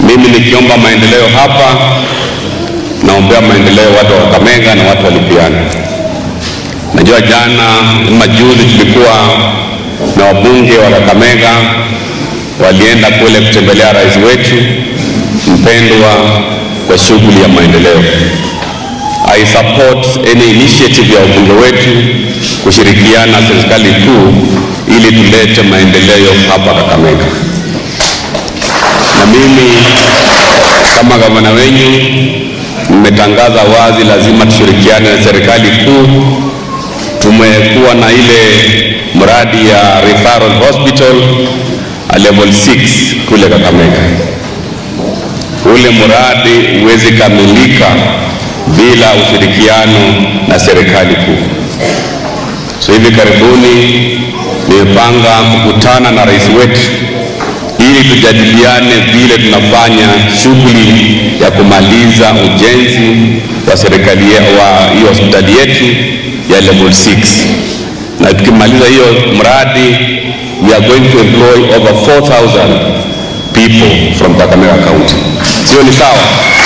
Mimi nikiomba maendeleo hapa, naombea maendeleo watu wa Kakamega na watu wa Lipiana. Najua jana ama juzi tulikuwa na wabunge wa Kakamega walienda kule kutembelea rais wetu mpendwa kwa shughuli ya maendeleo. I support any initiative ya wabunge wetu kushirikiana na serikali kuu ili tulete maendeleo hapa Kakamega. Na mimi kama gavana wenyu nimetangaza wazi, lazima tushirikiane na serikali kuu. Tumekuwa na ile mradi ya referral hospital a level 6 kule Kakamega. Ule mradi huwezi kamilika bila ushirikiano na serikali kuu. So hivi karibuni nimepanga kukutana na rais wetu ili tujadiliane vile tunafanya shughuli ya kumaliza ujenzi wa serikali ye- wa hiyo hospitali yetu ya level 6 na tukimaliza hiyo mradi we are going to employ over 4000 people from Kakamega County. Sio ni sawa?